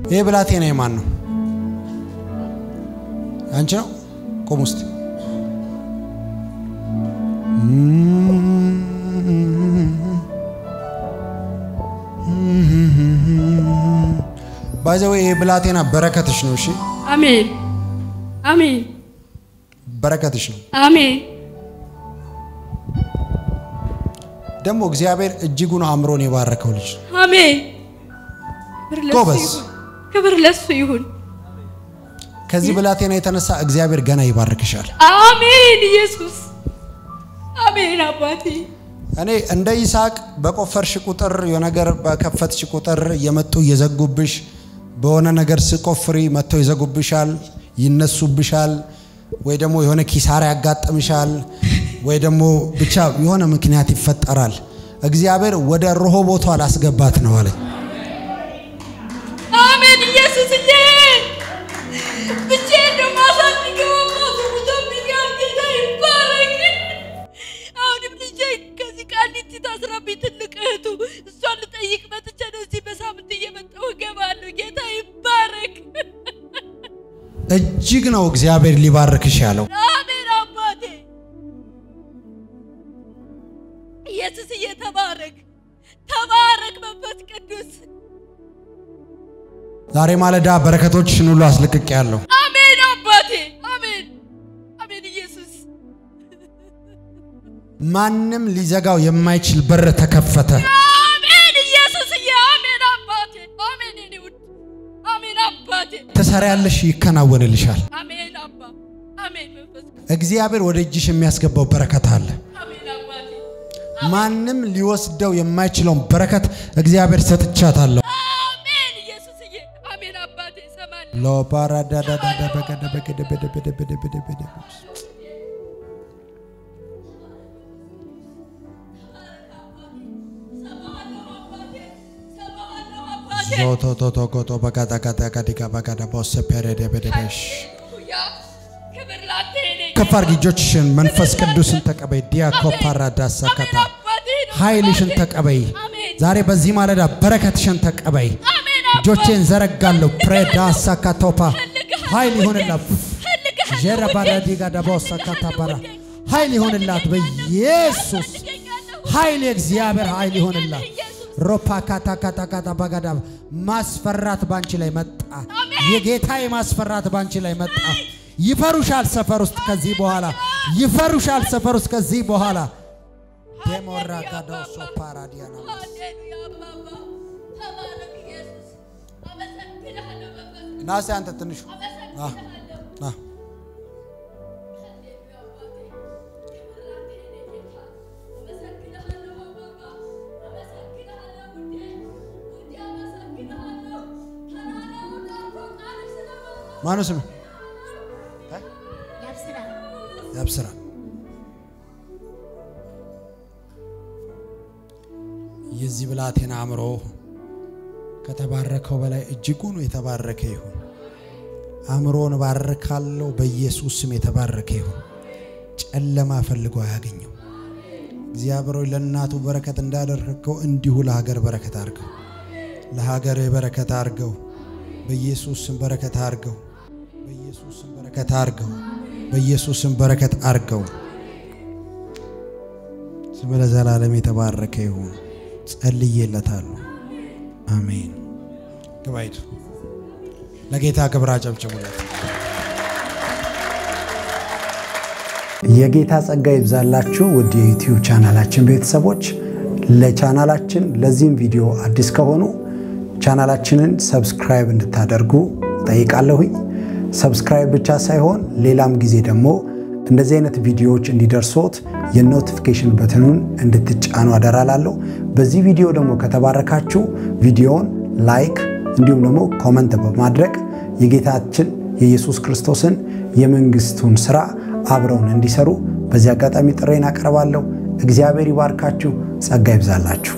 ይህ ብላቴና የማን ነው? አንቺ ነው? ቁም ውስጥ ባይዘው ይህ ብላቴና በረከትሽ ነው። እሺ አሜን አሜን በረከትሽ ነው። አሜን ደግሞ እግዚአብሔር እጅጉን አእምሮን የባረከው ልጅ ነው። አሜን። ክብር ለሱ ጎበዝ። ይሁን። ክብር ለሱ ይሁን። ከዚህ ብላቴና የተነሳ እግዚአብሔር ገና ይባርክሻል። አሜን ኢየሱስ አሜን አባቴ እኔ እንደ ይስሐቅ በቆፈርሽ ቁጥር የነገር በከፈትሽ ቁጥር እየመጡ እየዘጉብሽ በሆነ ነገር ስቆፍሪ መጥተው ይዘጉብሻል፣ ይነሱብሻል፣ ወይ ደግሞ የሆነ ኪሳራ ያጋጥምሻል፣ ወይ ደግሞ ብቻ የሆነ ምክንያት ይፈጠራል። እግዚአብሔር ወደ ሮሆቦቷ ላስገባት ነው አለኝ። አሜን ኢየሱስዬ ብቻዬን ነው የማሳድገው አባቱ ሙቶብኛል ጌታ ይባረክ አሁንም ልጄ ከዚህ ቃሊቲ ታስራብኝ ትልቅ እህቱ እሷን ልጠይቅ መጥቼ ነው እዚህ በሳምንት እየመጣሁ እገባለሁ ጌታ ይባረክ እጅግ ነው እግዚአብሔር ሊባርክሽ ያለው። አሜን አባቴ ኢየሱስዬ ተባረክ ተባረክ መንፈስ ቅዱስ ዛሬ ማለዳ በረከቶችሽን ሁሉ አስለቅቄ ያለሁ። አሜን አባቴ አሜን አሜን ኢየሱስ ማንም ሊዘጋው የማይችል በር ተከፈተ። አሜን ኢየሱስዬ አሜን አባቴ አሜን የኔ ውድ አሜን አባቴ ትሰሪያለሽ፣ ይከናወንልሻል። አሜን አባ አሜን መንፈስ ቅዱስ እግዚአብሔር ወደ እጅሽ የሚያስገባው በረከት አለ። አሜን አባቴ ማንም ሊወስደው የማይችለውን በረከት እግዚአብሔር ሰጥቻታለሁ። አሜን ኢየሱስዬ አሜን አባቴ እሰማለሁ ሎፓራዳዳዳዳ በገደ በገደ በደ በደ በደ በደ በደ ዞቶቶቶ ጎቶ በጋዳ ጋዳ ጋዲጋ በጋዳ ቦሰ ፔሬደ በደበሽ ክብር ላንተ የኔ ከፍ አድርጊ እጆችሽን። መንፈስ ቅዱስን ተቀበይ። ዲያኮ ፓራዳ ሳካታ ኃይልሽን ተቀበይ። ዛሬ በዚህ ማለዳ በረከትሽን ተቀበይ። እጆቼን ዘረጋለሁ። ፕሬዳ ሳካቶፓ ኃይል ይሁንላት። ጀረ ባራዲጋ ዳቦ ሳካታ ባራ ኃይል ይሁንላት በኢየሱስ ኃይል የእግዚአብሔር ኃይል ይሆንላት። ሮፓ ካታ ካታ ካታ ባጋዳ ማስፈራት ባንቺ ላይ መጣ። የጌታ ማስፈራት ባንቺ ላይ መጣ። ይፈሩሻል ሰፈር ውስጥ ከዚህ በኋላ ይፈሩሻል ሰፈር ውስጥ ከዚህ በኋላ ደሞራ ጋዶሶ ፓራዲያና ሃሌሉያ አባባ ተባረክ ኢየሱስ አመሰግንሃለሁ መንፈስ ና እስኪ አንተ ትንሹ ና ና ማነው ስም ያብስራ የዚህ ብላቴና አእምሮ ከተባረከው በላይ እጅጉን የተባረከ ይሁን። አእምሮን ባርካለሁ። በኢየሱስ ስም የተባረከ ይሁን። ጨለማ ፈልጎ አያገኘው። እግዚአብሔር ሆይ ለእናቱ በረከት እንዳደረግከው እንዲሁ ለሀገር በረከት አድርገው፣ ለሀገር በረከት አድርገው። በኢየሱስ ስም በረከት አድርገው። በኢየሱስ ስም በረከት አድርገው። በኢየሱስ ስም በረከት አድርገው። ስም ለዘላለም የተባረከ ይሁን። ጸልዬለታለሁ። አሜን። ግባይቱ ለጌታ ክብር አጨብጭቡለት። የጌታ ጸጋ ይብዛላችሁ ውድ የዩቲዩብ ቻናላችን ቤተሰቦች። ለቻናላችን ለዚህም ቪዲዮ አዲስ ከሆኑ ቻናላችንን ሰብስክራይብ እንድታደርጉ ጠይቃለሁኝ። ሰብስክራይብ ብቻ ሳይሆን ሌላም ጊዜ ደግሞ እንደዚህ አይነት ቪዲዮዎች እንዲደርሶት የኖቲፊኬሽን በትኑን እንድትጫኑ አደራላለሁ። በዚህ ቪዲዮ ደግሞ ከተባረካችሁ ቪዲዮውን ላይክ እንዲሁም ደግሞ ኮመንት በማድረግ የጌታችን የኢየሱስ ክርስቶስን የመንግስቱን ስራ አብረውን እንዲሰሩ በዚህ አጋጣሚ ጥሬን አቀርባለሁ። እግዚአብሔር ይባርካችሁ፣ ጸጋ ይብዛላችሁ።